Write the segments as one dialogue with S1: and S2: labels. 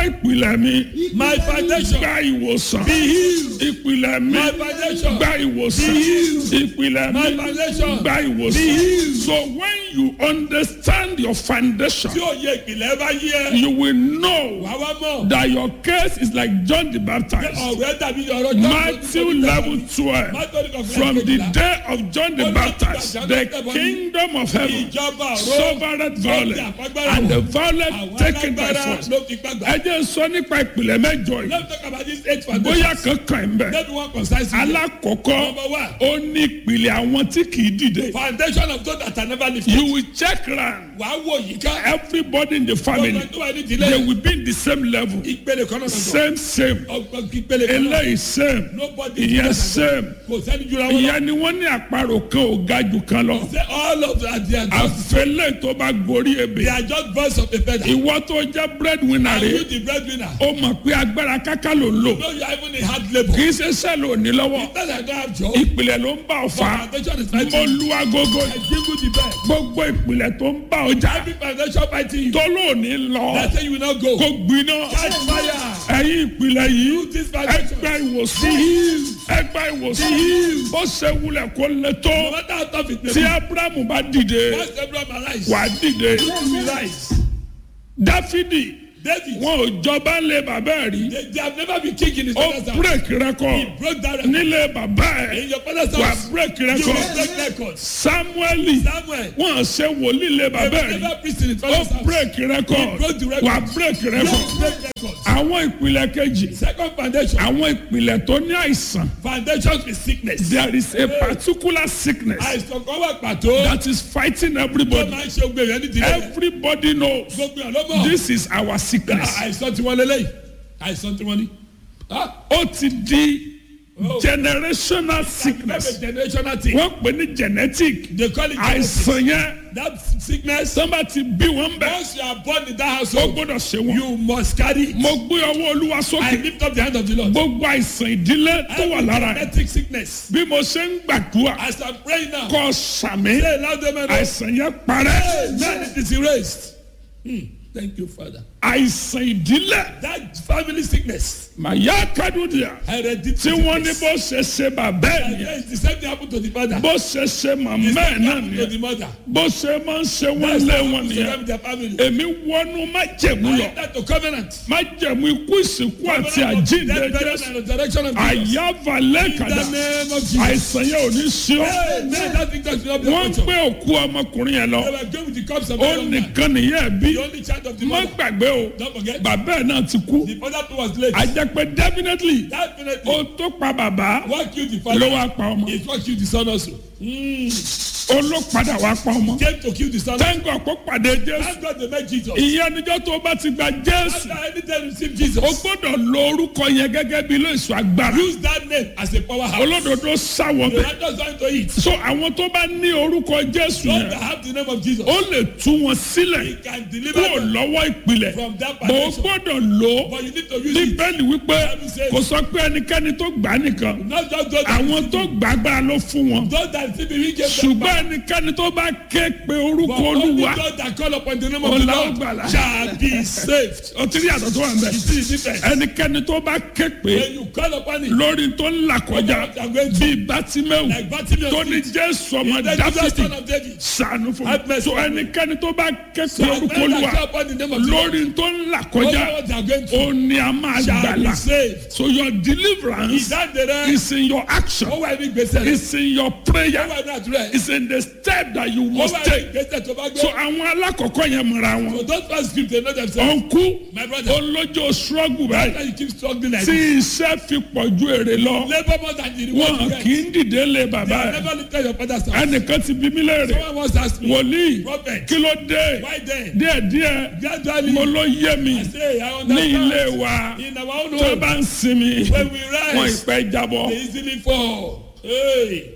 S1: pé ìpìlẹ̀ mi
S2: My foundation.
S1: gba ìwòsàn
S2: Be healed.
S1: ìpìlẹ̀ mi
S2: My foundation.
S1: gba ìwòsàn
S2: Be healed.
S1: ìpìlẹ̀
S2: My
S1: mi
S2: foundation.
S1: gba
S2: Be
S1: ìwòsàn
S2: healed.
S1: so when you understand your foundation
S2: Tí òye ìpìlẹ̀ bá yí ẹ.
S1: you will know
S2: Wà wá mọ̀.
S1: that your case is like John the Baptist
S2: Ọ̀rẹ́ dàbí ọ̀rọ̀
S1: Matthew level twelve from the day of John the Baptist the kingdom of heaven
S2: Ìjọba ọ̀rọ̀.
S1: suffered violence and the violence
S2: Àwọn
S1: taken by
S2: alágbára
S1: force.
S2: ló fi gbàgbà.
S1: ẹ jẹ́ sọ nípa ìpìlẹ̀ mẹ́jọ yìí
S2: Let's talk about this eight
S1: bóyá
S2: foundation.
S1: kankan ń bẹ̀.
S2: Let me one concise.
S1: alákọ̀ọ́kọ́
S2: Number one.
S1: ó ní ìpìlẹ̀ àwọn tí kì í dìde.
S2: Foundation of God that I never lifted.
S1: you will check round
S2: Wà á wò yìí ká.
S1: everybody in the family
S2: Ọgbọ́n tó wà ní
S1: they
S2: ìdílé.
S1: will be in the same level
S2: Ìpele kan náà lọ́dọ̀.
S1: same same
S2: Ọgbọ́n ìpele kan náà.
S1: eléyìí same
S2: Nobody
S1: ìyẹn same
S2: Kò sẹ́ni jura wọn lọ.
S1: ìyẹn ni wọ́n ní àparò kan ò ga jù kan lọ.
S2: Say all of that they are just
S1: àfẹlẹ́ tó bá gorí
S2: they
S1: ebè
S2: are just birds of a feather.
S1: ìwọ tó jẹ́ breadwinner
S2: Are you
S1: rẹ̀
S2: the breadwinner?
S1: ó mọ̀ pé agbára káká ló ń lò
S2: No, you are even a hard labour.
S1: kì í ṣe sẹ́ẹ̀lì òní lọ́wọ́
S2: Because I don't have job.
S1: ìpìlẹ̀ ló ń bá ọ fà á
S2: Foundation is
S1: mo
S2: fighting.
S1: lu agogo
S2: I jingle the bell.
S1: gbogbo ìpìlẹ̀ tó ń bá ọ jà
S2: Every foundation fighting you.
S1: tó lóòní lọ
S2: They say you will not go.
S1: kó gbiná
S2: Catch fire.
S1: ẹ̀yin ìpìlẹ̀ yìí
S2: This foundation.
S1: ẹgbẹ́ ìwòsàn ẹgbẹ́ ìwòsàn bó ṣe wulẹ̀ kó lè
S2: No
S1: tó
S2: matter how tough it may
S1: tí
S2: be.
S1: abrahamu bá dìde
S2: Once Abraham arise.
S1: wà á dìde
S2: You will rise.
S1: dáfídì
S2: David.
S1: wọn ò jọba lé bàbá ẹ̀ rí
S2: They, they have never been king in his
S1: ó
S2: father's house.
S1: break
S2: He
S1: record
S2: broke that record.
S1: nílé bàbá ẹ̀
S2: In your father's
S1: wà
S2: house.
S1: break
S2: You will
S1: record
S2: break records.
S1: samueli
S2: Samuel.
S1: wọn ṣe wòlíì lé
S2: They
S1: bàbá
S2: will
S1: ẹ̀ rí
S2: never preach in his
S1: ó
S2: father's house.
S1: break record
S2: broke the record.
S1: wà break
S2: You
S1: record
S2: will break records.
S1: àwọn ìpìlẹ̀ kejì
S2: Second foundation.
S1: àwọn ìpìlẹ̀ tó ní àìsàn
S2: Foundation is sickness.
S1: there is a particular sickness
S2: Àìsàn kan wà pàtó.
S1: that is fighting
S2: Tó
S1: everybody
S2: máa ń ṣe gbé yẹn nídìí rẹ̀.
S1: everybody knows
S2: Gbogbo yẹn ló mọ̀.
S1: this is our sickness
S2: Àìsàn tí wọ́n lélẹ́yìí. Àìsàn tí wọ́n ní. Ah,
S1: ó ti di
S2: Oh.
S1: generational
S2: That's
S1: sickness
S2: a generational thing.
S1: wọ́n pè ní genetic
S2: They call it genetic.
S1: àìsàn yẹn
S2: That sickness.
S1: tó bá ti bí wọn bẹ̀
S2: Once you are born in that
S1: ó
S2: household,
S1: gbọ́dọ̀ ṣe wọn.
S2: you must carry it.
S1: mo gbé ọwọ́ olúwa
S2: I
S1: sókè
S2: lift up the hand of the Lord.
S1: gbogbo àìsàn ìdílé tó wà
S2: Every
S1: lára ẹ̀
S2: genetic sickness.
S1: bí mo ṣe ń gbàdúrà
S2: As I'm praying now,
S1: kọ́ sàmì
S2: say loud amen.
S1: àìsàn yẹn parẹ́
S2: Man, it is erased. Hmm. Thank you, Father.
S1: àìsàn ìdílé
S2: That family sickness,
S1: màyà kádùdìà
S2: hereditary
S1: tí wọ́n ní
S2: sickness.
S1: bó ṣe ṣe bàbá ẹ̀
S2: And
S1: nìyẹn
S2: yes, the same thing happened to the father.
S1: bó ṣe ṣe
S2: The
S1: màmá ẹ̀
S2: same thing
S1: náà
S2: happened to
S1: nìyẹn
S2: the mother.
S1: bó ṣe máa ń ṣe wọ́n
S2: That's
S1: lé
S2: what
S1: wọn
S2: happened to
S1: nìyẹn
S2: them in their family.
S1: èmi wọnú májẹ̀mú
S2: I
S1: lọ
S2: enter to covenant.
S1: májẹ̀mú ikú ìsìnkú àti
S2: Covenant of
S1: àjíǹde
S2: death, burial,
S1: jésù
S2: and resurrection of Jesus.
S1: àyàfà
S2: In
S1: lẹ́kàdà
S2: the name of Jesus.
S1: àìsàn yẹn ò ní sí ọ
S2: Hey, man, that thing does not be
S1: wọ́n ń
S2: a culture.
S1: gbé òkú ọmọkùnrin yẹn lọ
S2: They were going with the cups of
S1: ó
S2: the young man.
S1: nìkan nìyẹn bí
S2: The only child of the
S1: má
S2: mother.
S1: gbàgbé o
S2: Don't forget.
S1: bàbá ẹ̀ náà ti kú
S2: The father too was late.
S1: àjẹpẹ́ definitely
S2: Definitely.
S1: ó tó pa bàbá
S2: What killed the
S1: ló
S2: father?
S1: wá pa ọmọ
S2: It what killed the son also.
S1: ó ló padà wá pa ọmọ
S2: Came to kill the son.
S1: tẹ́ńgọ̀ kó pàdé jésù
S2: Thank God they met Jesus.
S1: ìyẹn níjọ́ tó bá ti gba jésù
S2: After anytime you receive Jesus,
S1: o gbọ́dọ̀ lo orúkọ yẹn gẹ́gẹ́ bí ilé ìṣọ́ agbára
S2: use that name as a powerhouse.
S1: olódodo sáwọ
S2: The
S1: bẹ́ẹ̀
S2: righteous going to eat.
S1: so àwọn tó bá ní orúkọ jésù
S2: Those
S1: yẹn
S2: that have the name of Jesus,
S1: ó lè tú wọn sílẹ̀
S2: He can deliver
S1: kúrò
S2: them
S1: lọ́wọ́ ìpìlẹ̀
S2: from that
S1: bó o
S2: foundation.
S1: gbọ́dọ̀ lò ó
S2: But you need to use it.
S1: bíbélì wípé kò sọ pé ẹnikẹ́ni tó gbà á nìkan
S2: Not just those that,
S1: àwọn tó gbà agbára ló fún wọn
S2: those that receive the ring gave them
S1: ṣùgbọ́n
S2: back.
S1: ẹnikẹ́ni tó bá ké pe orúkọ
S2: But only
S1: olúwa
S2: those that call upon the name of the
S1: Ọlá
S2: Lord
S1: ògbàlà.
S2: shall be saved.
S1: ó ti rí àtọ̀ tó wà ń bẹ̀
S2: You see the difference?
S1: ẹnikẹ́ni tó bá ké pe
S2: When you call upon it,
S1: lórí tó ń là kọjá
S2: What I'm going to-
S1: bíi bátímẹ́wù
S2: like Bartimaeus
S1: tó ní
S2: did,
S1: jésù ọmọ
S2: the Jesus
S1: dáfídì
S2: son of David,
S1: sànù fún
S2: Have
S1: mi
S2: mercy
S1: so
S2: on me.
S1: ẹnikẹ́ni tó bá ké pe
S2: so
S1: orúkọ
S2: men that
S1: olúwa
S2: call upon the name of the Lord,
S1: lórí tó ń là
S2: all
S1: kọjá
S2: what they are going
S1: ó
S2: through
S1: ní a máa
S2: shall be
S1: gbàlà
S2: saved.
S1: so your deliverance
S2: Ìdáǹdè rẹ̀,
S1: is in your action
S2: ó wà ní gbèsè rẹ̀,
S1: is in your
S2: ó
S1: prayer
S2: wà ní àdúrà rẹ̀,
S1: is in the step that you
S2: ó
S1: must
S2: wà ní
S1: take
S2: gbèsè tó bá
S1: so
S2: gbé.
S1: àwọn alákọ̀ọ́kọ́ yẹn mọ̀ra wọn
S2: So those first script they know themselves.
S1: ọ̀nkú
S2: My brother,
S1: olójó struggle báyìí
S2: after you keep struggling like
S1: tí
S2: this,
S1: iṣẹ́ fi pọ̀ ju èrè lọ
S2: labour more than the reward
S1: wọn
S2: you
S1: kì
S2: get.
S1: í dìde lé bàbá
S2: You
S1: ẹ̀
S2: never look at your father's house.
S1: ẹnìkan ti bí mí léèrè
S2: Someone once asked me,
S1: wòlíì
S2: Prophet,
S1: kí ló dé
S2: why then?
S1: díẹ̀díẹ̀
S2: Gradually,
S1: mo ló yé mi
S2: I say, I
S1: ní ilé
S2: understand.
S1: wa
S2: In our own
S1: tó
S2: home,
S1: bá ń sinmi
S2: when we
S1: wọn
S2: rise,
S1: ìpẹ́ jábọ́
S2: they easily fall. Hey,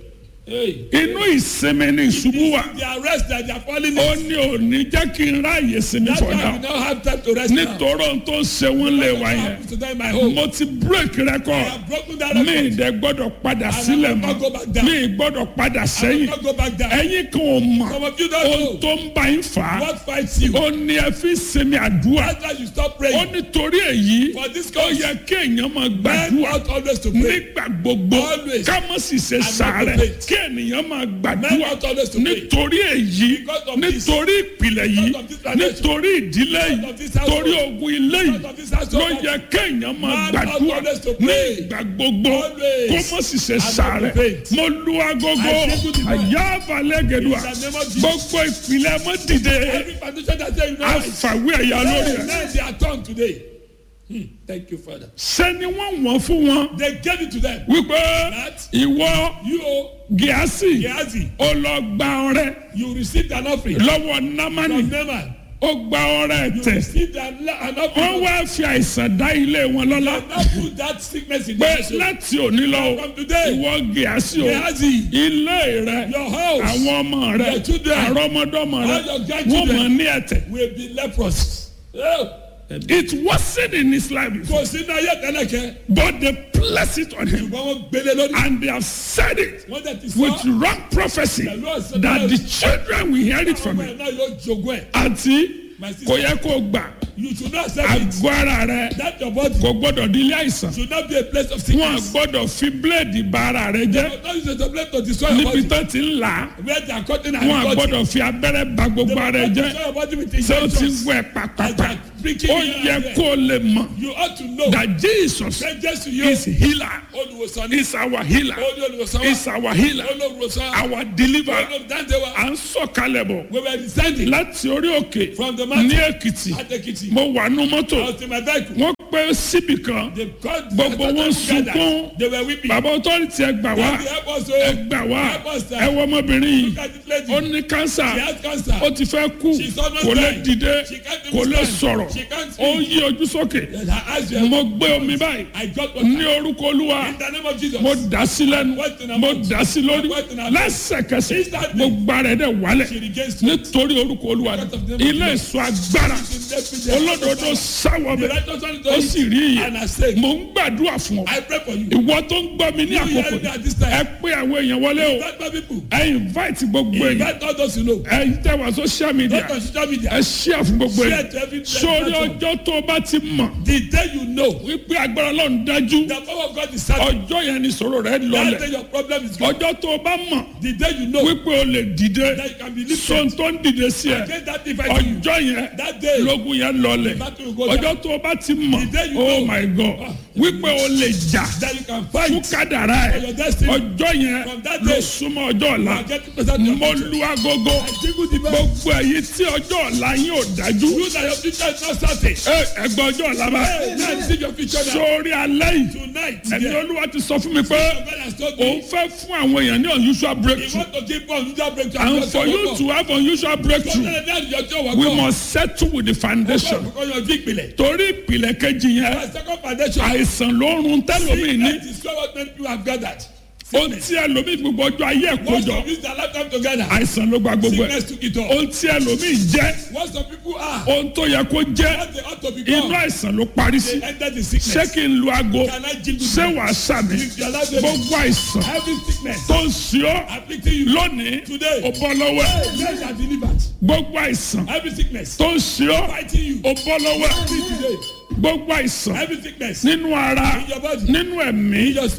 S2: Hey.
S1: inú ìsinmi ni ìṣubú wà
S2: The arrest that they are falling
S1: ó
S2: in.
S1: ní òní jẹ́ kí n ráàyè sinmi
S2: That's
S1: for
S2: why we
S1: now
S2: now have time to rest now.
S1: nítorí ohun tó ń ṣe wọ́n lé wa
S2: What
S1: yẹn
S2: happens to them in my home?
S1: mo ti break
S2: I
S1: record
S2: have broken that
S1: mi
S2: record.
S1: ìdẹ gbọ́dọ̀ padà
S2: I
S1: sílẹ̀
S2: will not go
S1: mọ́
S2: back down.
S1: mi gbọ́dọ̀ padà
S2: I will
S1: sẹ́yìn
S2: not go back down.
S1: ẹ̀yin kan ò mọ̀
S2: Some of you don't
S1: ohun
S2: know
S1: tó ń bá yín fà á
S2: what fights you.
S1: ó ní ẹ fi sinmi àdúrà
S2: That's why you stop
S1: ó
S2: praying.
S1: nítorí èyí
S2: For this
S1: ó
S2: cause,
S1: yẹ kéèyàn máa
S2: men
S1: gbàdúrà
S2: ought always to pray.
S1: nígbà gbogbo
S2: Always.
S1: ká má sì ṣe
S2: not
S1: sàárẹ̀
S2: to faint.
S1: kí ènìyàn máa
S2: Men
S1: gbàdúrà
S2: ought always to pray.
S1: nítorí èyí
S2: Because of this.
S1: nítorí ìpìlẹ̀ yìí
S2: Because of this foundation.
S1: nítorí ìdílé yìí
S2: Because of this household.
S1: torí ogun ilé yìí
S2: Because of this household.
S1: ló yẹ kéèyàn máa
S2: Man
S1: gbàdúrà
S2: ought always to
S1: ní
S2: pray.
S1: ìgbà gbogbo
S2: Always.
S1: kó má sì ṣe
S2: not to
S1: sàárẹ̀
S2: faint.
S1: mo lu agogo
S2: I say good morning.
S1: àyà balẹ̀ gẹ̀dùà
S2: In the name of Jesus.
S1: gbogbo ìpìlẹ̀ mọ́ dìde
S2: Every foundation that say you know right.
S1: àfàwé ẹ̀yà lórí ẹ̀
S2: Now they are turned today. Hmm. Thank you, Father.
S1: sẹ́ni wọ́n wọ́n fún wọn
S2: They gave it to them.
S1: wípé
S2: That
S1: ìwọ
S2: you,
S1: gíásì
S2: Gehazi,
S1: ó lọ gba ọrẹ
S2: you received an offering
S1: lọ́wọ́ námánì
S2: from Naaman.
S1: ó gba ọrẹ
S2: You
S1: tẹ̀
S2: received an, an
S1: wọ́n
S2: offering.
S1: wá fi àìsàn dá ilé wọn lọ́lá
S2: Now put that sickness in
S1: pé
S2: your soul.
S1: láti òní lọ
S2: From today,
S1: ìwọ gíásì o
S2: Gehazi,
S1: ilé rẹ
S2: your house
S1: àwọn ọmọ rẹ
S2: Your children,
S1: àrọ́mọdọ́mọ rẹ
S2: all your
S1: wọ́n
S2: grandchildren.
S1: mọ̀ ní ẹ̀tẹ̀
S2: will be leprous. Oh.
S1: it wasn't in his life before
S2: Kò sí náà yẹ tẹ́lẹ̀kẹ́.
S1: but they placed it on him
S2: Ṣùgbọ́n wọ́n gbélé lórí.
S1: and they have said it
S2: Wọ́n dẹ̀ ti
S1: with
S2: sọ.
S1: wrong prophecy that the children will hear it from
S2: Ọmọ
S1: him
S2: ẹ̀ náà yóò jogún ẹ̀.
S1: àti
S2: My sister,
S1: kò yẹ kó gbà
S2: you should not accept it.
S1: àgọ́ ara rẹ
S2: That your body
S1: kò gbọ́dọ̀ di ilé àìsàn
S2: should not be a place of
S1: wọn
S2: sickness.
S1: gbọ́dọ̀ fi bíléèdì bà ara rẹ jẹ́
S2: Don't use it as a place to destroy your
S1: níbi
S2: body.
S1: tó ti ń là á
S2: Where they are cutting and
S1: wọn
S2: cutting.
S1: gbọ́dọ̀ fi abẹ́rẹ́ bà gbogbo ara rẹ
S2: They
S1: jẹ́
S2: destroy your body with
S1: ṣé o ti
S2: injections.
S1: wẹ̀
S2: As
S1: pàpàpà
S2: they are pricking
S1: ó
S2: you
S1: yẹ
S2: and there.
S1: kó o lè mọ̀
S2: You ought to know.
S1: that Jesus
S2: Say just to you.
S1: is healer
S2: Olùwòsàn ni.
S1: is our healer
S2: Olú olùwòsàn wa.
S1: is our healer
S2: Olùwòsàn.
S1: our deliverer
S2: Olùdáǹdè wa.
S1: à ń sọ̀kalẹ̀ bọ̀
S2: We were descending
S1: láti orí òkè
S2: from the
S1: ní
S2: mountain
S1: Èkìtì
S2: at Ekiti.
S1: mo wà nú mọ́tò
S2: I was in my vehicle.
S1: wọ́n pẹ́ síbì kan
S2: They called
S1: Gbogbo
S2: they
S1: wọn
S2: gathered.
S1: sunkún.
S2: They were weeping.
S1: bàbá ọtọ́rìtì ẹ gbà wá
S2: They help us
S1: ẹ
S2: o.
S1: gbà wá
S2: Help us, sir.
S1: ẹ wọ ọmọbìnrin yìí
S2: Look at this lady.
S1: ó ní kánsà
S2: She has cancer.
S1: ó ti fẹ́ kú
S2: She's almost
S1: kò lè
S2: dying.
S1: dìde
S2: She can't
S1: kò
S2: even
S1: lè
S2: stand.
S1: sọ̀rọ̀
S2: She can't
S1: ó
S2: speak.
S1: yí ojú sókè
S2: Her eyes were
S1: mo gbé omi báyìí
S2: I got what
S1: ní orúkọ olúwa
S2: In the name of Jesus.
S1: mo dà sí lẹ́nu
S2: What in her
S1: mo
S2: mouth?
S1: dà sí lórí
S2: What in her mouth?
S1: lẹ́sẹ̀kẹsẹ̀
S2: Instantly.
S1: gbogbo ara ẹ̀ dẹ̀ wálẹ̀
S2: She regains strength.
S1: nítorí orúkọ olúwa
S2: Because of the name of
S1: ilé
S2: Jesus.
S1: ìsọ agbára olódodo sáwọ
S2: The
S1: bẹ
S2: righteous one
S1: ó sì rí
S2: And I
S1: iye
S2: say,
S1: mo ń gbàdúrà fún ọ
S2: I pray for you.
S1: ìwọ tó ń gbọ́ mi ní
S2: You
S1: àkókò
S2: hear me at this
S1: yìí,
S2: time.
S1: ẹ pé àwọn èèyàn wọlé o
S2: Invite my people.
S1: ẹ invite gbogbo èèyàn
S2: Invite all those you know.
S1: ẹ tẹ wá social media
S2: Not on social media.
S1: ẹ share fún gbogbo
S2: Share
S1: èèyàn
S2: to every
S1: sórí
S2: platform.
S1: ọjọ́ tó o bá ti mọ̀
S2: The day you know
S1: wípé agbára ọlọ́run dájú
S2: the power of God is certain.
S1: ọjọ́ yẹn ni sọ̀rọ̀ rẹ
S2: That
S1: lọlẹ̀
S2: day your problem is gone.
S1: ọjọ́ tó o bá mọ̀
S2: The day you know
S1: wípé o lè dìde
S2: that you can be lifted.
S1: sọ̀n tó ń dìde sí ẹ
S2: Against that device you.
S1: ọjọ́ yẹn
S2: That day.
S1: lógun yẹn lọlẹ̀
S2: battle will go down.
S1: ọjọ́ tó o bá ti mọ̀
S2: The day you
S1: oh
S2: know.
S1: my god wípé o lè jà
S2: That you can
S1: fún
S2: fight.
S1: kádàrá
S2: For
S1: ẹ
S2: your destiny.
S1: ọjọ́ yẹn
S2: From that
S1: ló
S2: day.
S1: súnmọ́ ọjọ́ ọ̀la
S2: You are getting closer to your
S1: mo
S2: future.
S1: lu agogo
S2: I jingle the bell.
S1: gbogbo èyí tí ọjọ́ ọ̀la yín ò dájú
S2: You that your future is not certain.
S1: ẹ ẹgbẹ́ ọjọ́ ọ̀la bá
S2: Hey, now you see your future now.
S1: sórí alẹ́ yìí
S2: Tonight,
S1: ẹni
S2: yeah.
S1: olúwa ti sọ fún mi pé
S2: God has told
S1: òun
S2: me.
S1: fẹ́ fún àwọn èèyàn ní unusual
S2: He
S1: breakthrough
S2: want to give us unusual breakthrough.
S1: and for you to have unusual breakthrough we must settle with the foundation
S2: Because your big belly.
S1: torí ìpìlẹ̀ kejì yẹn
S2: My second foundation.
S1: àìsàn ló ń run tẹ́lómi ní
S2: Sickness is what many people have gathered.
S1: ohun tí ẹlòmíì gbogbo ọjọ́ ayé ẹ̀
S2: Once
S1: kójọ
S2: of use their lifetime together.
S1: àìsàn ló gba gbogbo ẹ̀
S2: Sickness took it all.
S1: ohun tí ẹlòmíì jẹ́
S2: What some people are.
S1: ohun tó yẹ kó jẹ́
S2: What they ought to
S1: inú
S2: become.
S1: àìsàn ló parí sí
S2: They enter the
S1: ṣé
S2: sickness.
S1: kí n lu aago
S2: Can I jingle
S1: ṣé
S2: the
S1: wàá sàmì
S2: If you allow them-
S1: gbogbo àìsàn
S2: Every sickness.
S1: tó ń ṣe ọ́
S2: Afflicting you.
S1: lónìí
S2: Today.
S1: ó bọ́ lọ́wọ́ ẹ̀
S2: Men are delivered.
S1: gbogbo àìsàn
S2: Every sickness.
S1: tó ń ṣe ọ́
S2: Fighting you.
S1: ó bọ́ lọ́wọ́ ẹ̀
S2: Free today.
S1: gbogbo àìsàn
S2: Every sickness.
S1: nínú ara
S2: In your body.
S1: nínú ẹ̀mí
S2: In your